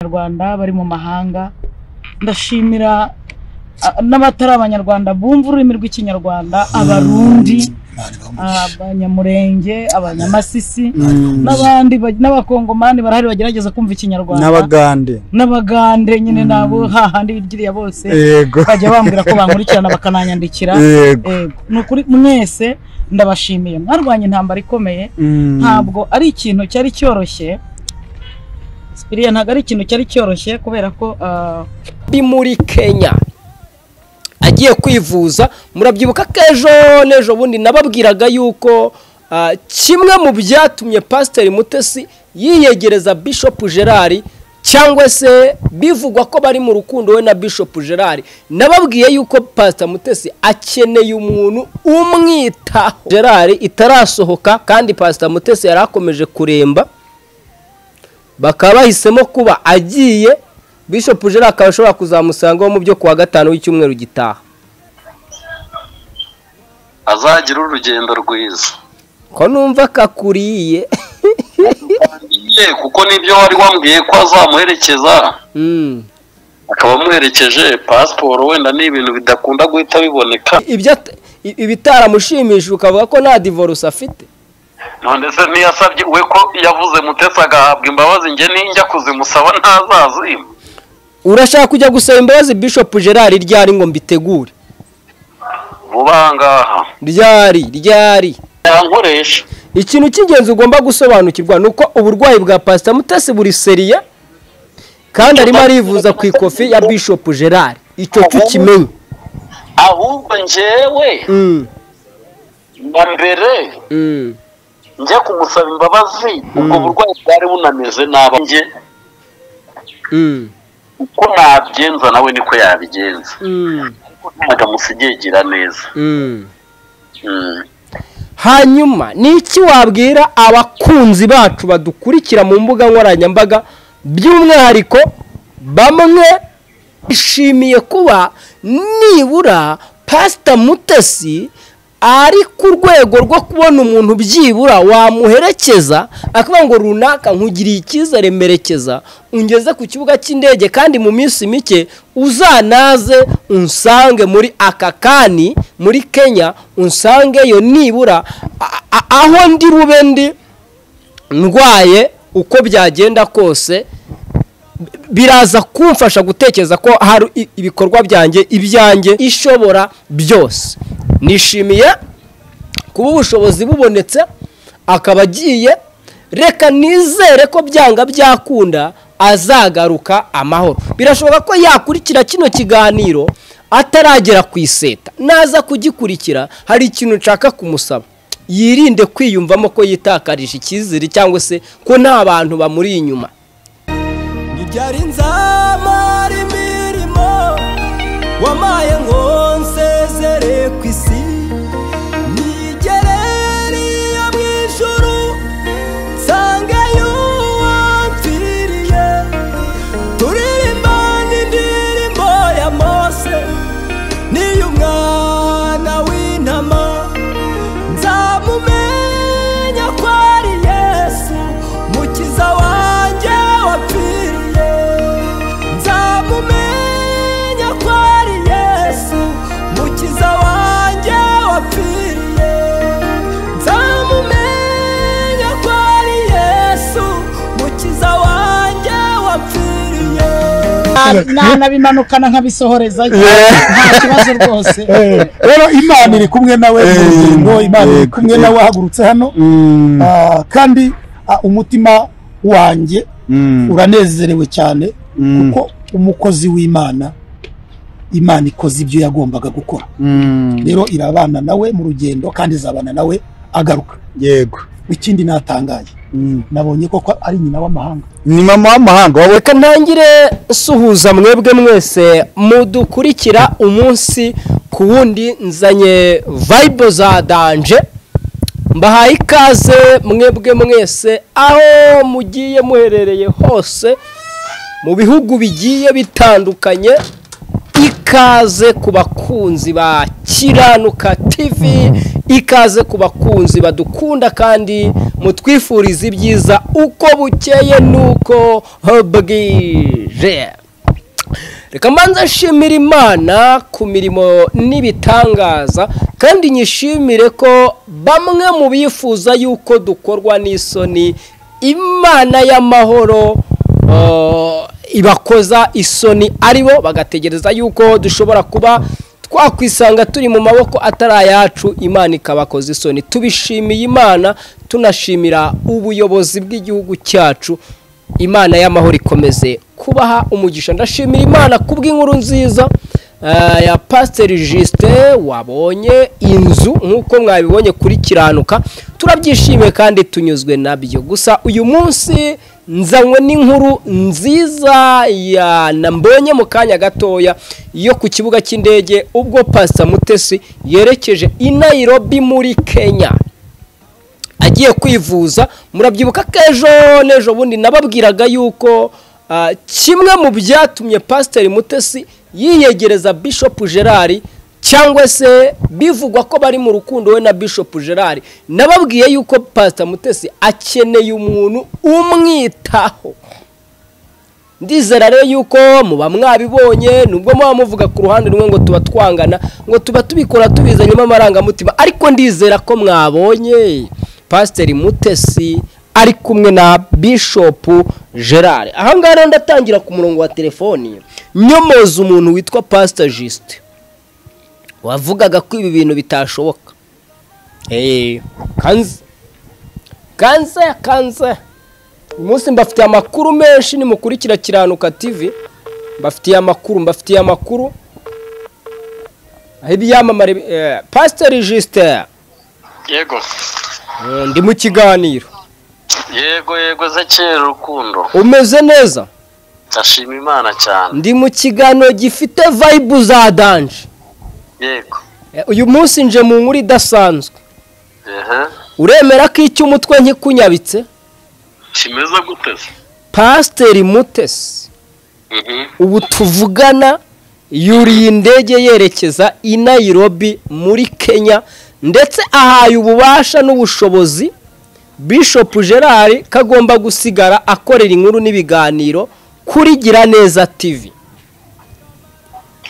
abanyarwanda bari mu mahanga ndashimira ah, n'abatari abanyarwanda bumva ururimi rw'ikinyarwanda abarundi ah, abanyamurenge abanyamasisi n'abandi ba- n'abakongomani barahari bagerageza kumva ikinyarwanda n'abagande n'abagande nyine nabo hahandi bigiriya bose yego bajya bambwira ko bankurikirana bakananyandikira yego Yego. ni ukuri mwese ndabashimiye mwarwanye intambara ikomeye Mm. ntabwo ari ikintu cyari cyoroshye sipiriya ntabwo ari ikintu cyari cyoroshye kubera ko ah, ari muri kenya agiye kwivuza murabyibuka ko ejo n'ejo bundi nababwiraga yuko ah, kimwe mu byatumye pasiteri mutesi yiyegereza bishop gerard cyangwa se bivugwa ko bari mu rukundo we na bishop gerard nababwiye yuko pasiteri mutesi akeneye umuntu umwitaho gerard itarasohoka kandi pasiteri mutesi yari akomeje kuremba bakaba bahisemo kuba agiye bishop gerard akaba ashobora kuzamusangaho mu byo kuwa gatanu w'icyumweru gitaha azagira urugendo rwiza ko numva kakuriye ye kuko nibyo wari wambwiye ko azamuherekeza Mm. akaba amuherekeje pasiporo wenda ni ibintu bidakunda guhita biboneka ibyo at- i- ibitaramushimishije ukavuga ko nta divorce afite none se ntiyasabye we ko yavuze mutesi agahabwa imbabazi njye ninjya kuzimusaba ntazazi urashaka kujya gusaba imbabazi bishop gerard ryari ngo mbitegure vuba aha ngaha ryari ryari yankoresha ikintu cy'ingenzi ugomba gusobanukirwa ni uko uburwayi bwa pasita mutesi buri seriya kandi arimo arivuza ku ikofi ya bishop gerard icyo cyo ukimenye ahubwo njyewe Mm, na mbere mm. njye kumusaba imbabazi ubwo burwayi bwari bunameze nabi njye Mm, uko nabigenza nawe niko yabigenza mm, ntabwo amusigaye gira neza mm. Mm. hanyuma ni iki wabwira abakunzi bacu badukurikira mu mbuga nkoranyambaga by'umwihariko bamwe bishimiye kuba nibura pasita mutesi ari ku rwego rwo kubona umuntu byibura wamuherekeza akavuga ngo runaka nkugiriye icyizere merekeza ungeze ku kibuga cy'indege kandi mu minsi mike uzanaze unsange muri akakani muri kenya unsangeyo nibura a- a- aho ndi rube ndi ndwaye uko byagenda kose biraza kumfasha gutekereza ko hari i- ibikorwa byanjye ibyanjye ishobora byose nishimiye kuba ubushobozi bubonetse akaba agiye reka nizere ko byanga byakunda azagaruka amahoro birashoboka ko yakurikira kino kiganiro ataragera ku iseta naza kugikurikira hari ikintu nshaka kumusaba yirinde kwiyumvamo ko yitakarije icyizere cyangwa se ko nta bantu bamuri inyuma ibyari nzamara imirimo wamaye ngo nsezere ku isi nigereriye mu ijuru nsangeyo wampfiriye turirimbane indirimbo ya mose niy'umwana w'intama nzamumenya ko ari yesu mukiza wanjye wapfiriye nzamumenya ko ari yesu mukiza wanjye wapfiriye nzamumenya ko ari yesu mukiza wanjye wapfiriye na- nanabimanukana nkabisohoreza nta kibazo rwose Eh, rero imana iri kumwe nawe mu Eh, rugendo imana iri yego, kumwe yego. nawe wahagurutse hano Mm, Ah, kandi ah, umutima wanjye mm, uranezerewe cyane Mm. kuko umukozi w'imana imana ikoze ibyo yagombaga gukora mm. rero irabana nawe mu rugendo kandi izabana nawe agaruka yego ikindi natangaye Mm. nabonye ko ko ari nyina w'amahanga ni mama w'amahanga wowe reka ntangire suhuza mwebwe mwese mudukurikira umunsi ku wundi nzanye vayibo za danje mbahaye ikaze mwebwe mwese aho mugiye muherereye hose mu bihugu bigiye bitandukanye ikaze ku bakunzi ba kiranuka tv ikaze ku bakunzi badukunda kandi mutwifurize ibyiza uko bukeye n'uko bwije reka mbanza nshimira imana ku mirimo n'ibitangaza kandi nyishimire ko bamwe mu bifuza yuko dukorwa n'isoni imana y'amahoro eh, ibakoza isoni aribo bagategereza yuko dushobora kuba twakwisanga turi mu maboko atari ayacu imana ikabakoza isoni tubishimiye imana tunashimira ubuyobozi bw'igihugu cyacu imana y'amahoro ikomeze kubaha umugisha ndashimira imana kubw'inkuru nziza eh, ya pasiteri jisite wabonye inzu nk'uko mwabibonye kuri kiranuka turabyishimiye kandi tunyuzwe nabyo gusa uyu munsi nzanywe n'inkuru nziza ya nambonye mu kanya gatoya yo ku kibuga cy'indege ubwo pasita mutesi yerekeje i nairobi muri kenya agiye kwivuza murabyibuka ko ejo n'ejo bundi nababwiraga yuko ah, kimwe mu byatumye pasiteri mutesi yiyegereza bishopu gerard cyangwa se bivugwa ko bari mu rukundo we na bishopu gerard nababwiye yuko pasita mutesi akeneye umuntu umwitaho ndizera rero yuko muba mwabibonye nubwo muba muvuga ku ruhande rumwe ngo tuba twangana ngo tuba tubikora tubizanyemo amarangamutima ariko ndizera ko mwabonye pasiteri mutesi ari kumwe na bishopu gerard ahangaha rero ndatangira ku murongo wa telefoni nyomoza umuntu witwa pasita jisite wavugaga ko ibi bintu bitashoboka eee kanze kanze kanze uyu munsi mbafitiye amakuru menshi nimukurikira kiranuka tv mbafitiye amakuru mbafitiye amakuru aho ibyamamare bi- eh, pasiteri jisite yego eh, ndi mu kiganiro yego yego zekera urukundo umeze neza ndashima imana cyane ndi mu kiganiro gifite vayibu za danje yego Eh, uyu munsi nje mu nkuru idasanzwe ehe uremera ko icyo umutwe nkikunyabitse kimeze guteze pasiteri mutesi Mhm. ubu tuvugana yuriye indege yerekeza i Nairobi muri Kenya ndetse ahaye ububasha n'ubushobozi Bishop Gerard ko agomba gusigara akorera inkuru n'ibiganiro kuri Giraneza TV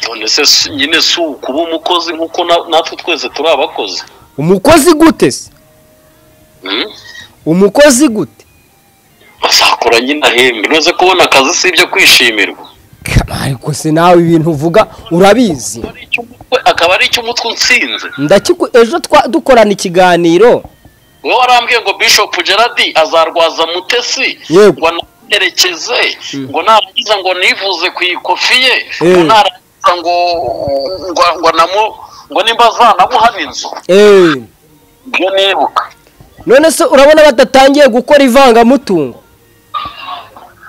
none se si- nyine si ukuba umukozi nk'uko na- natwe twese turi abakozi umukozi gute se Mhm. umukozi gute bazakora nyine ahembe noze kubona akazi si ibyo kwishimirwa Kama, ariko se nawe ibintu uvuga urabizi Akaba ari icy'umutwe- akaba ari icy'umutwe unsinze ndakiku ejo twa- dukorana ikiganiro wowe warambwiye ngo bishop gerard azarwaza mutesi Yego. ngo anaherekeze ngo narangiza ngo nivuze ku ikofi ye Eh. ngo narangiza ngo ngo ngo namu ngo nimba azanamuhana inzu eh ibyo nibuka none se urabona badatangiye gukora ivangamutungo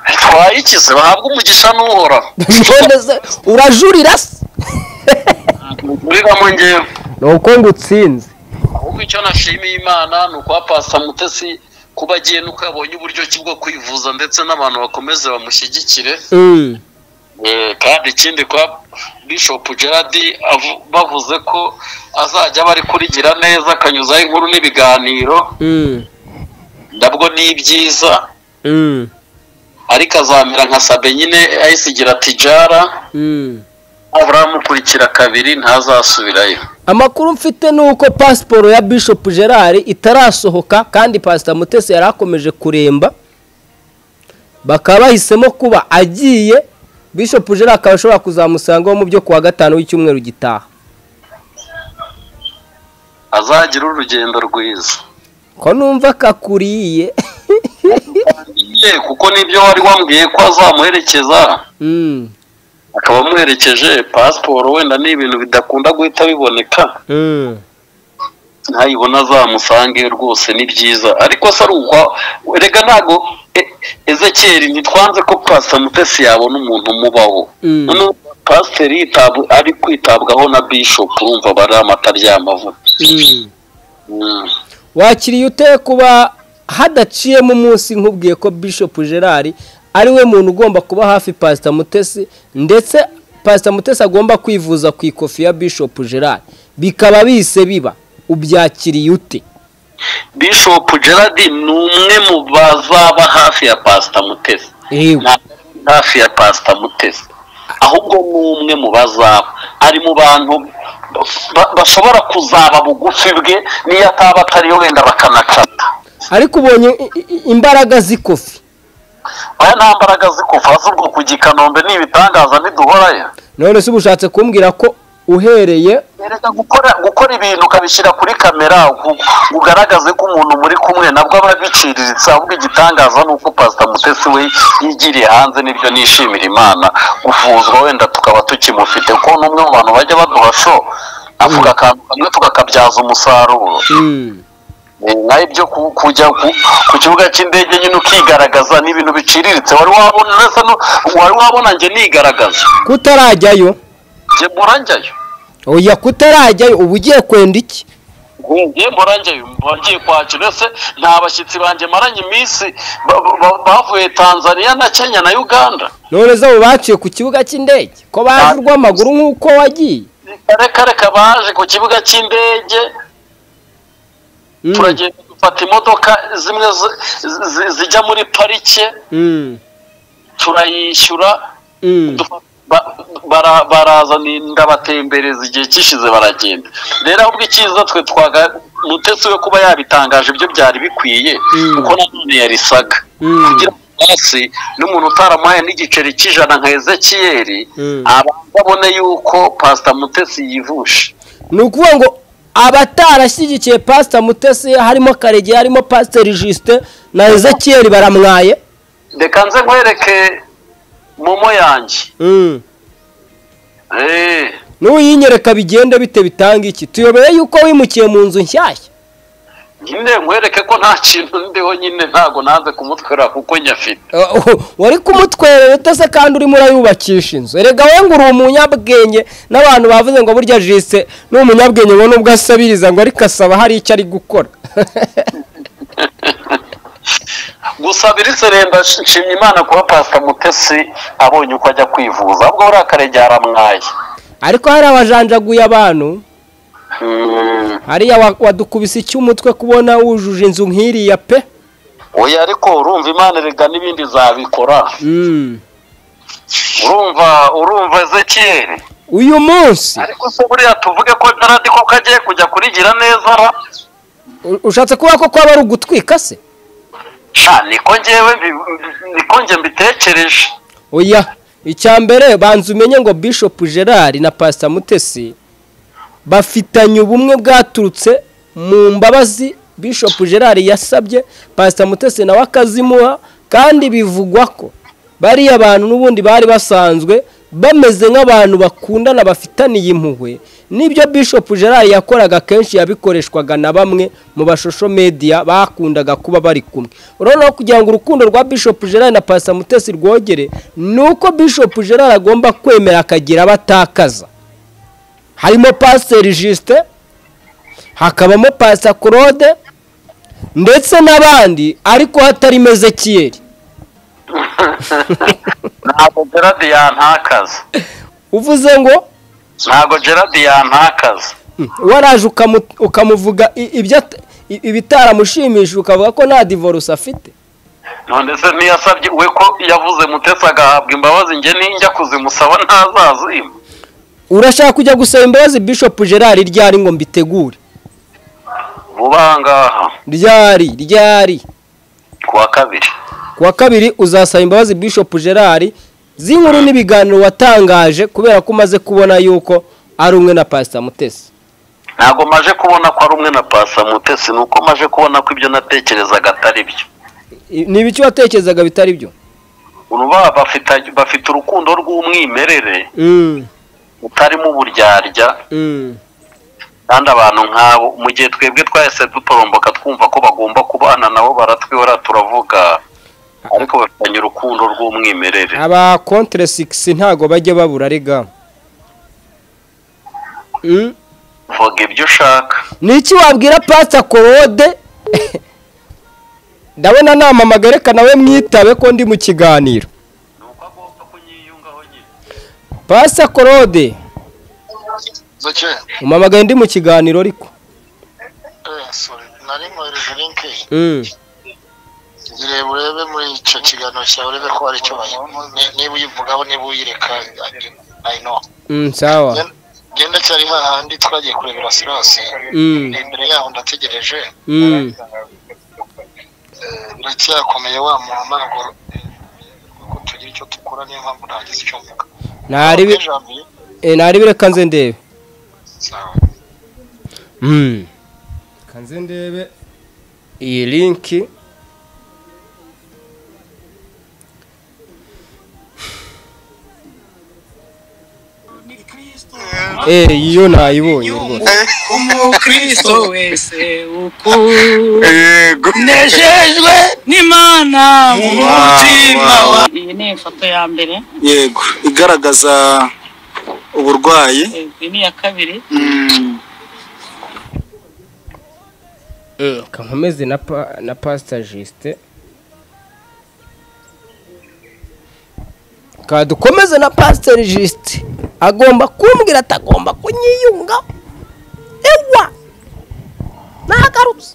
bitwaye iki se bahabwa umugisha n'uhoraho none se urajurira se muriramo ngewe ni uko ngo utsinze ahubwo icyo nashimiye imana ni ukuba pasa mutesi kuba agiye nuko yabonye uburyo ki bwo kwivuza ndetse n'abantu bakomeze bamushyigikire Eh, kandi ikindi kwa bishop gerard avu- bavuze ko azajya aba ari kurigira neza akanyuzaho inkuru n'ibiganiro nabwo ni ibyiza ariko azamera nka sabe nyine ayisigira ati jara nabura amukurikira kabiri ntazasubirayo amakuru mfite ni uko pasiporo ya bishop gerard itarasohoka kandi pasita mutesi yari akomeje kuremba bakaba bahisemo kuba agiye bishop gerard akaba ashobora kuzamusangaho mu byo kuwa gatanu w'icyumweru gitaha azagira urugendo rwiza ko numva kakuriye ye kuko nibyo wari wambwiye ko azamuherekeza Mm, akaba amuherekeje pasiporo wenda ni ibintu bidakunda guhita biboneka mm. ntayibona azamusange rwose ni byiza ariko se ari ukwa erega ntago e- ezekeri ntitwanze ko pasita mutesi yabona umuntu umubaho Mm. noneho pasiteri yitabwa ari kwitabwaho na bishopu urumva bari amatarya y'amavuta Mm. Mm. wakiriye ute kuba hadaciyemo umunsi nkubwiye ko bishop gerard ari we muntu ugomba kuba hafi pasita mutesi ndetse pasita mutesi agomba kwivuza ku ikofi ya bishop gerard bikaba bise biba ubyakiriye ute bishop gerard ni umwe mu bazaba hafi ya pasita mutesi yewe ntabwo ari hafi ya pasita mutesi ahubwo ni umwe mu bazaba ari mu bantu ba- bashobora kuzaba bugufi bwe niyo ataba atariyo wenda bakanacata ariko ubonye i- i- imbaraga z'ikofi aya nta mbaraga zikuva z'ubwo ku gikanombe ni ibitangaza ntiduhorayo none se uba ushatse kumbwira ko uhereye Erega gukora gukora ibintu ukabishyira kuri kamera ugu- ugaragaze ko umuntu muri kumwe nabwo aba biciriritse ahubwo igitangaza ni uko pasita mutesi we yigiriye hanze nibyo nishimira imana gufuzwa wenda tukaba tukimufite kuko ni umwe mu bantu bajya baduha sho avuga akantu kamwe tugakabyaza umusaruro Mm. naho ibyo ku- kujya ku- ku kibuga cy'indege nyine ukigaragaza ni ibintu biciriritse wari wabona ndetse no- wari wabona njye nigaragaza kutarajyayo njye muranjyayo oya kutarajyayo uba ugiye kwenda iki ngiye murange wagiye kwakira ese nta bashyitsi banjye maranye iminsi ba- ba- bavuye tanzania na kenya na uganda none se abo baciye ku kibuga cy'indege ko baje urw'amaguru nk'uko wagiye reka reka baje ku kibuga cy'indege Mm. turagenda dufata imodoka zimwe zi- zi- zijya muri parike Mm. turayishyura Mm. dufa- ba- bara- baraza ni- ndabatembereza igihe kishize baragenda rero ahubwo icyiza twe twaga mutesi we kuba yabitangaje ibyo byari bikwiye Mm. kuko nanone yarisaga Mm. kugira ngo hasi n'umuntu utaramuhaye n'igiceri cy'ijana nka ezekiyeri Mm. abanza abone yuko pasita mutesi yivushe ni ukuvuga ngo abatarashyigikiye pasita mutesi harimo karege harimo pasiteri jisite na ezekiyeri baramwaye reka nze nkwereke momo yanjye Mm. Eh, n'uyinyereka bigenda bite bitanga iki tuyobeye yuko wimukiye mu nzu nshyashya nyine nkwereke ko nta kintu ndiho nyine ntago nanze kumutwerera kuko nyafite Uh, wari kumutwerera utese kandi urimo urayubakisha inzu erega we ngo uri umunyabwenge n'abantu bavuze ngo burya jisite ni umunyabwenge ngo nubwo asabiriza ngo ariko asaba hari icyo ari gukora gusa biritse renda nshimye imana kuba pasita mutesi abonye uko ajya kwivuza ahubwo buriya karege yaramwaye ariko hari abajanjaguye abantu Mm. hariya wa- wadukubise icy'umutwe kubona wujuje inzu nk'iriya pe oya ariko urumva imana erega n'ibindi zabikora Mm. urumva urumva ezekiyeri uyu munsi ariko se buriya tuvuge ko daradi koko agiye kujya kurigira neza ra u- ushatse kuvuga ko kwaba ari ugutwika se sha niko ngewe mbi- niko nge mbitekereje oya icya mbere banza umenye ngo bishop gerard na pastor mutesi bafitanye ubumwe bwaturutse mu mbabazi bishop gerard yasabye pastor mutesi nawe akazimuha kandi bivugwa ko bariya bantu n'ubundi bari basanzwe bameze nk'abantu bakundana bafitaniye impuhwe nibyo bishop gerard yakoraga kenshi yabikoreshwaga na bamwe mu bashosho media bakundaga kuba bari kumwe urabona ko kugira ngo urukundo rwa bishop gerard na pastor mutesi rwogere ni uko bishop gerard agomba kwemera akagira abo atakaza harimo pasiteri jisite hakabamo pasita claude ndetse n'abandi ariko hatarimo ezekiyeri ntabwo geradi yantakaza uvuze ngo ntabwo geradi yantakaza "Hmm, waraje ukamu- ukamuvuga i- ibyo at- i- ibitaramushimishije ukavuga ko nta divorce afite none se ntiyasabye we ko yavuze mutesi agahabwa imbabazi nge ninjya kuzimusaba ntazazima urashaka kujya gusaba imbabazi bishop gerard ryari ngo mbitegure vuba aha ngaha ryari ryari ku wa kabiri ku wa kabiri uzasaba imbabazi bishop gerard z'inkuru n'ibiganiro watangaje kubera ko umaze kubona yuko ari umwe na pasita mutesi ntabwo maje kubona ko ari umwe na pasa mutesi ni uko maje kubona ko ibyo natekerezaga atari byo ni ibiki watekerezaga bitari byo uruba bafite bafite urukundo rw'umwimerere utarimo uburyarya kandi abantu nk'abo mu gihe twebwe twahise dutoromboka twumva ko bagomba kubana nabo baratwihora turavuga ariko bafitanye urukundo rw'umwimerere aba kontere sigisi ntabwo bajya babura rega Mm. vuga ibyo ushaka ni iki wabwira pasita korode ndabona namamaga reka nawe mwitabe ko ndi mu kiganiro pasita korode umamagaye ndi mu kiganiro ariko sorry nari mwohereje linki Mm. ngire urebe muri icyo kiganiro cyawe urebe ko hari icyo bayi ni- niba uyivugaho niba uyireka I know Mm, sawa Gen- genda cyari hahandi twagiye kurebera Silas Mm. ni imbere yaho ndategereje Mm. Eh, biracyakomeye wa muntu ntabwo kuko tugira icyo dukora niyo mpamvu ntagize icyo mvuga Nari bi- Jambi, eh, nari bireka nze ndebe sawa. Mm. kanze ndebe iyi linki Eh, iyo nayibonye rwose umukristo wese Yego. ukunejejwe n'imana mu mutima wa iyi ni ifoto ya mbere Yego. Igaragaza uburwayi. eh, iyi ni iya kabiri Mm. kankomeze na pa- na pasita jisite kadukomeze na pasiteri jisite agomba kumbwira atagomba kunyiyunga ewa nagarutse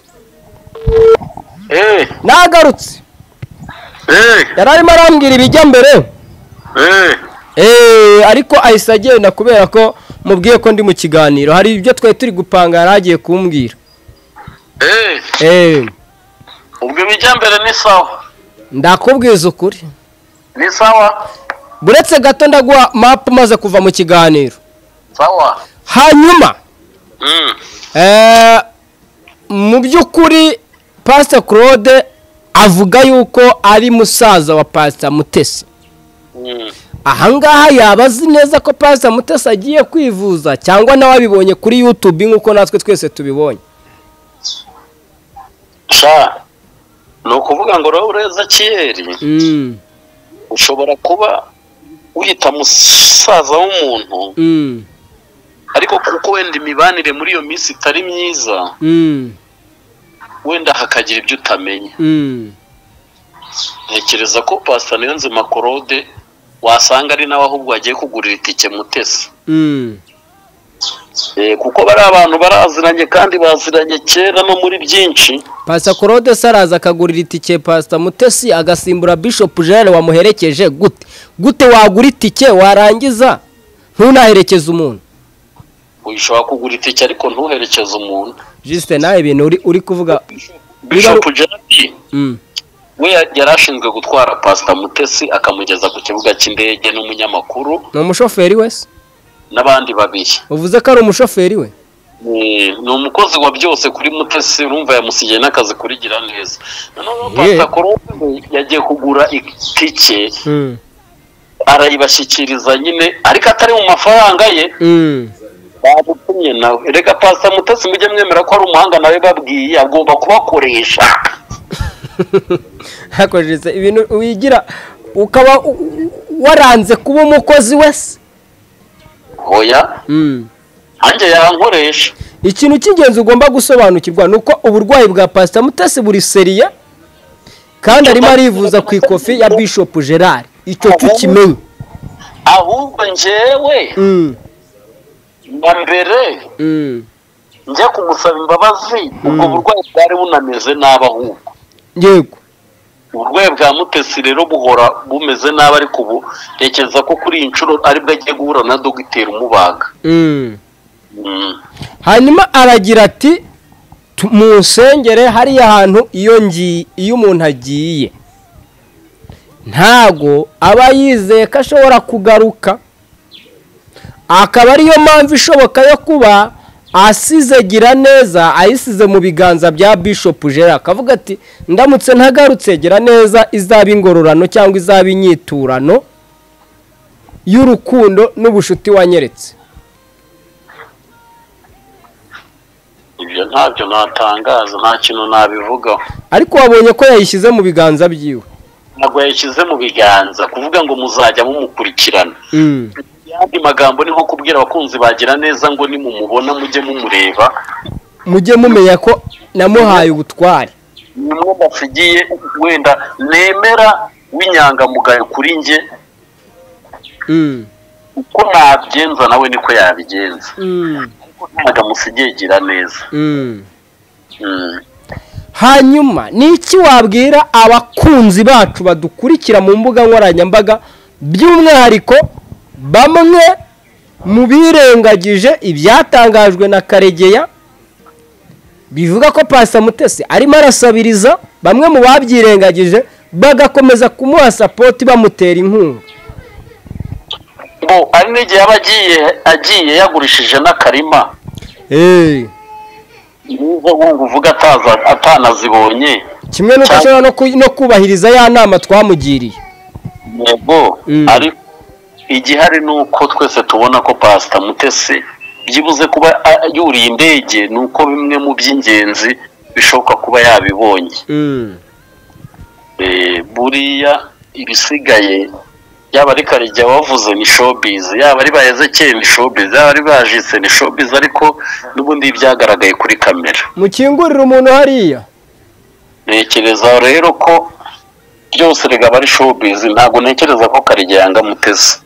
Eh, nagarutse eh, yari arimo arambwira ibijya mbere eh. Eh, ariko ahise agenda kubera ko mubwiye ko ndi mu kiganiro hari ibyo twari turi gupanga yari agiye kumbwira Eh, Eh, ubwo ibijya mbere ni sawa ndakubwiza ukuri ni sawa buretse gato ndaguha mapu umaze kuva mu kiganiro sawa hanyuma Mm, eh, mu by'ukuri pasita claude avuga yuko ari musaza wa pasita mutesi mm, ahangaha yaba azi neza ko pasita mutesi agiye kwivuza cyangwa nawe abibonye kuri yutube nk'uko natwe twese tubibonye sha ni ukuvuga ngo rero ureza kiyeri Mm, ushobora kuba wiyita musaza w'umuntu mm, ariko kuko wenda imibanire muri iyo minsi itari myiza mm, wenda hakagira ibyo utamenya mm. ntekereza ko pasita niyo nzima korode wasanga ari nawe ahubwo wagiye kugurira itike mutesi Mm, Eh, kuko bari abantu baraziranye kandi baziranye kera no muri byinshi pasita claude se araza akagurira itike pasita mutesi agasimbura bishopu jenere wamuherekeje gute gute wagura itike warangiza ntunaherekeze umuntu ushobora kugura itike ariko ntuherekeze umuntu jisite nawe ibintu uri, uri kuvuga bishop jaradi mm. we yari ashinzwe gutwara pasita mutesi akamugeza ku kibuga cy'indege n'umunyamakuru ni umushoferi we se n'abandi babiri uvuze ko ari umushoferi we Eh, ni umukozi wa byose kuri mutesi urumva yamusigiye n'akazi kuri gira neza noneho Yeah. pasita korode yagiye kugura itike mm. arayibashyikiriza nyine ariko atari mu mafaranga ye Mm. bamutumye nawe reka pasita mutesi mujye mwemera ko ari umuhanga nawe babwiye agomba kubakoresha ariko jisite ibintu wigira ukaba u- waranze kuba umukozi we se hoya mm. nanjye yankoresha ikintu cy'ingenzi ugomba gusobanukirwa ni uko uburwayi bwa pasita mutasi buri seriye kandi arimo arivuza ku ikofi ya bishopu gerard icyo tukimenye ahubwo njyewe Mm, na mbere mm. njya kumusaba imbabazi ubwo burwayi bwari bunameze nabi ahubwo yego uburwayi bwa mutesi rero buhora bumeze nabi ariko ubu ntekereza ko kuri iyi nshuro aribwo agiye guhura na dogiteri umubaga Mm. Mm. hanyuma aragira ati "Tu- munsengere hariya hantu iyo ngi- iyo umuntu agiye ntago aba yizeye ko ashobora kugaruka akaba ariyo mpamvu ishoboka yo kuba asize gira neza ayisize mu biganza bya bishopu gerard akavuga ati ndamutse ntagarutse gira neza izaba ingororano cyangwa izaba inyiturano y'urukundo n'ubucuti wanyeretse ibyo ntabyo natangaza nta kintu nabivugaho ariko wabonye ko yayishyize mu biganza byiwe ntabwo yayishyize mu biganza kuvuga ngo muzajya mumukurikirana yandi magambo ni nko kubwira abakunzi bagira neza ngo nimumubona mujye mumureba mujye mumenya ko namuhaye ubutware nimwe basigiye wenda nemera w'inyangamugayo kuri njye uko nabigenza nawe niko yabigenza ntabwo musigiye gira neza hanyuma ni iki wabwira abakunzi bacu badukurikira mu mbuga nkoranyambaga by'umwihariko bamwe mu birengagije ibyatangajwe na karegeya bivuga ko pasamutesi arimo arasabiriza bamwe mu babyirengagije bagakomeza kumuha sapoti bamutera inkunga ngo ari n'igihe yaba agiye agiye yagurishije n'akarima niba wumva uvuga ataza atanazibonye kimwe n'uko ashobora no ku- no kubahiriza ya nama twamugiriye yego Mm. ariko igihari ni uko twese tubona ko pasita mutesi byibuze kuba a- yuriye indege ni uko bimwe mu by'ingenzi bishoboka kuba yabibonye Eh, buriya ibisigaye yaba ari karijya wavuze ni showbiz yaba ari bahezekeye ni showbiz yaba ari bajitse ni showbiz ariko n'ubundi byagaragaye kuri kamera mukingurire umuntu hariya ntekereza rero ko byose rigaba ari showbiz ntabwo ntekereza ko karijya yanga mutesi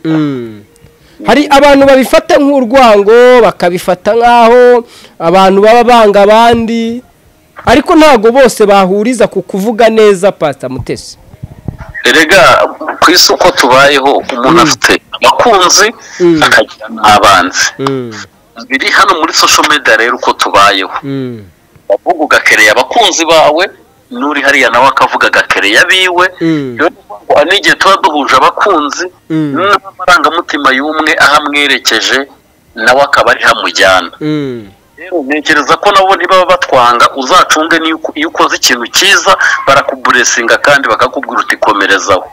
hari abantu babifata nk'urwango bakabifata nk'aho abantu baba banga abandi ariko ntabwo bose bahuriza ku kuvuga neza pasita mutesi erega ku isi uko tubayeho umuntu afite abakunzi Mm. akagira n'abanzi biri hano muri social media rero uko tubayeho uvuga ugakereye abakunzi bawe n'uri hariya nawe akavuga agakereye abiwe rero hari n'igihe tuba duhuje abakunzi n'amarangamutima y'umwe aho amwerekeje nawe akaba ari hamujyana rero ntekereza ko nabo ntibaba batwanga uzacunge niyo uko- iyo ukoze ikintu cyiza barakuburesinga kandi bakakubwira uti komerezaho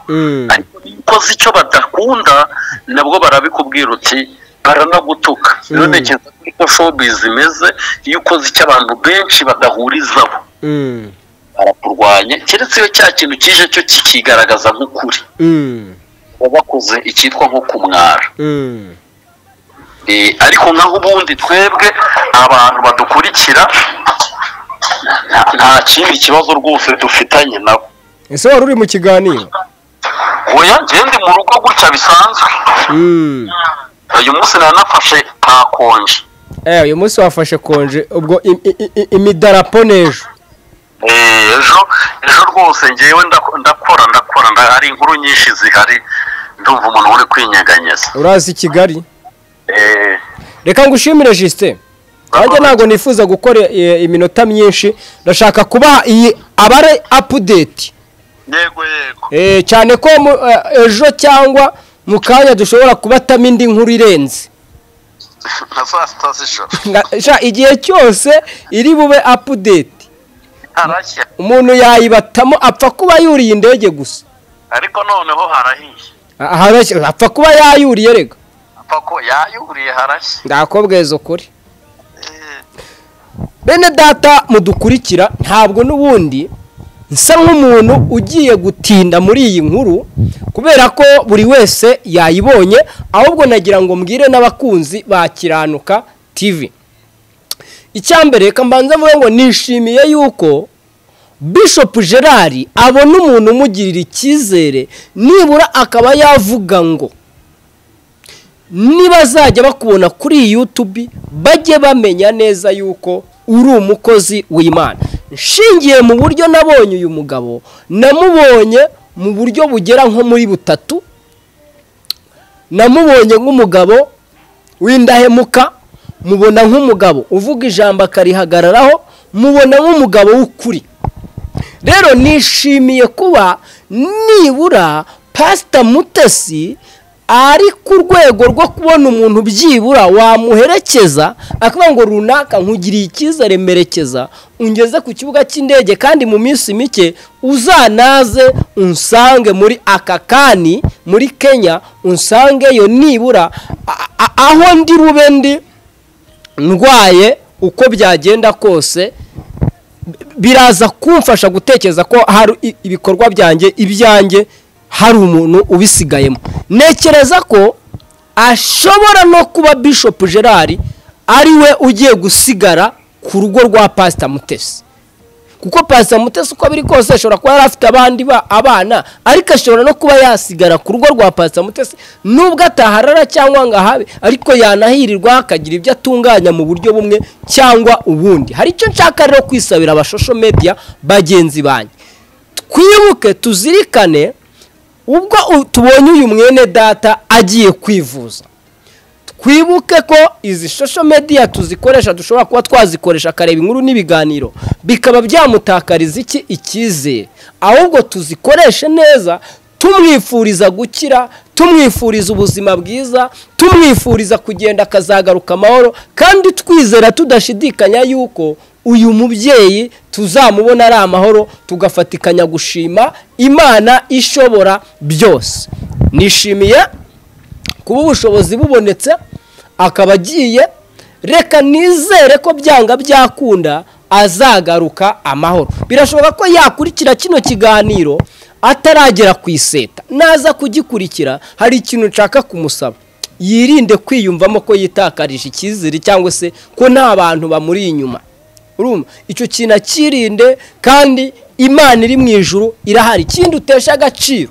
ariko niyo ukoze icyo badakunda nabwo barabikubwira uti baranagutuka rero ntekereza ko niko showbiz imeze iyo ukoze icyo abantu benshi badahurizaho barakurwanya keretse iyo cya kintu kije cyo kikigaragaza nk'ukuri baba bakoze icyitwa nko kumwara Eh, ariko nk'aho ubundi twebwe abantu badukurikira nta- nta kindi kibazo rwose dufitanye nabo ese wari uri mu kiganiro oya ngende mu rugo gutya bisanzwe uyu munsi naranafashe kakonje Eh, uyu munsi wafashe konje ubwo im- i- i- imidarapo n'ejo Eh, ejo ejo rwose ngewe ndak- ndakora ndakora nda- hari inkuru nyinshi zihari ndumva umuntu uri kwinyeganyeza urazi i kigali Eh, reka ngushimire jisite nanjye ntabwo nifuza gukora eh, iminota myinshi ndashaka kubaha iyi abare apudeti yego yego Eh, cyane ko mu- eh, ejo cyangwa mu kanya dushobora kubatamo indi nkuru irenze nka saa sita z'ijoro Nga- sha, igihe cyose iri bube apudeti harashya umuntu yayibatamo apfa kuba yuriye indege gusa ariko noneho harahiye Ah, harashya, apfa kuba yayuriye rega apfa ko yayuriye harashya ndakobweza ukuri bene data mudukurikira ntabwo n'ubundi nsa nk'umuntu ugiye gutinda muri iyi nkuru kubera ko buri wese yayibonye ahubwo nagira ngo mbwire n'abakunzi ba kiranuka tivi icyambere reka mbanza mvuge ngo nishimiye yuko Bishop gerard abona umuntu umugirira icyizere nibura akaba yavuga ngo niba azajya bakubona kuri yutubi bajye bamenya neza yuko uri umukozi w'imana nshingiye mu buryo nabonye uyu mugabo namubonye mu buryo bugera nko muri butatu namubonye nk'umugabo w'indahemuka mubona nk'umugabo uvuga ijambo akarihagararaho mubona nk'umugabo w'ukuri rero nishimiye kuba nibura pasita mutesi ari ku rwego rwo kubona umuntu byibura wamuherekeza akavuga ngo runaka nkugiriye icyizere merekeza ungeze ku kibuga cy'indege kandi mu minsi mike uzanaze unsange muri akakani muri kenya unsangeyo nibura a- a- aho ndi rube ndi ndwaye uko byagenda kose biraza kumfasha gutekereza ko hari i- ibikorwa byanjye ibyanjye hari umuntu ubisigayemo ntekereza ko ashobora no kuba bishop gerard ari we ugiye gusigara ku rugo rwa pasita mutesi kuko pasa mutesi uko biri kose ashobora kuba yari afite abandi ba- abana ariko ashobora no kuba yasigara ku rugo rwa pasa mutesi nubwo ataharara cyangwa ngo ahabe ariko yanahirirwa akagira ibyo atunganya mu buryo bumwe cyangwa ubundi hari icyo nshaka rero kwisabira abashosho media bagenzi banjye twibuke tuzirikane ubwo u- tubonye uyu mwene data agiye kwivuza twibuke ko izi social media tuzikoresha dushobora kuba twazikoresha akareba inkuru n'ibiganiro bikaba byamutakariza iki icyizere ahubwo tuzikoreshe neza tumwifuriza gukira tumwifuriza ubuzima bwiza tumwifuriza kugenda akazagaruka amahoro kandi twizera tudashidikanya yuko uyu mubyeyi tuzamubona ari amahoro tugafatikanya gushima imana ishobora byose nishimiye kuba ubushobozi bubonetse akaba agiye reka nizere ko byanga byakunda azagaruka amahoro birashoboka ko yakurikira kino kiganiro ataragera ku iseta naza kugikurikira hari ikintu nshaka kumusaba yirinde kwiyumvamo ko yitakarije icyizere cyangwa se ko nta bantu bamuri inyuma urumva icyo kintu akirinde kandi imana iri mu ijuru irahari ikindi utesha agaciro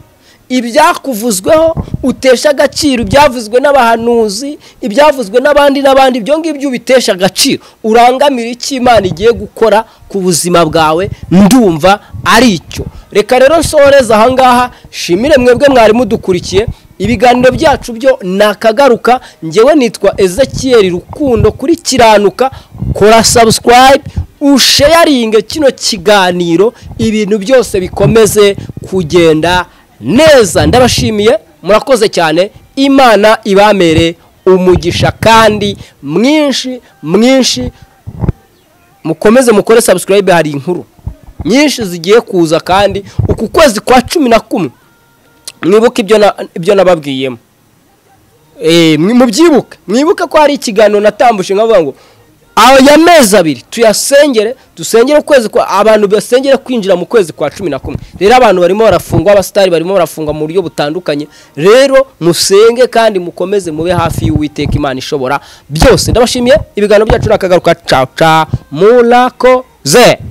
ibyakuvuzweho utesha agaciro ibyavuzwe n'abahanuzi ibyavuzwe n'abandi n'abandi ibyo ngibyo ubitesha agaciro urangamira icyo imana igiye gukora ku buzima bwawe ndumva ari icyo reka rero nsoreze ahangaha shimire mwebwe mwari mudukurikiye ibiganiro byacu byo ni akagaruka ngewe nitwa ezekiyeri rukundo kuri kiranuka kora sabusikarayibe usheyaringe kino kiganiro ibintu byose bikomeze kugenda neza ndabashimiye murakoze cyane imana ibamere umugisha kandi mwinshi mwinshi mukomeze mukore sabusikarayibe hari inkuru nyinshi zigiye kuza kandi uku kwezi kwa cumi na kumwe mwibuke ibyo na- ibyo nababwiyemo Eh, mwi- mubyibuke mwibuke ko hari ikiganiro natambuje nkavuga ngo aya mezi abiri tuyasengere dusengere ukwezi kwa abantu basengere kwinjira mu kwezi kwa cumi na kumwe rero abantu barimo barafungwa abasitari barimo barafungwa mu buryo butandukanye rero musenge kandi mukomeze mube hafi y'uwiteka imana ishobora byose ndabashimiye ibiganiro byacu nakagaruka caca murakoze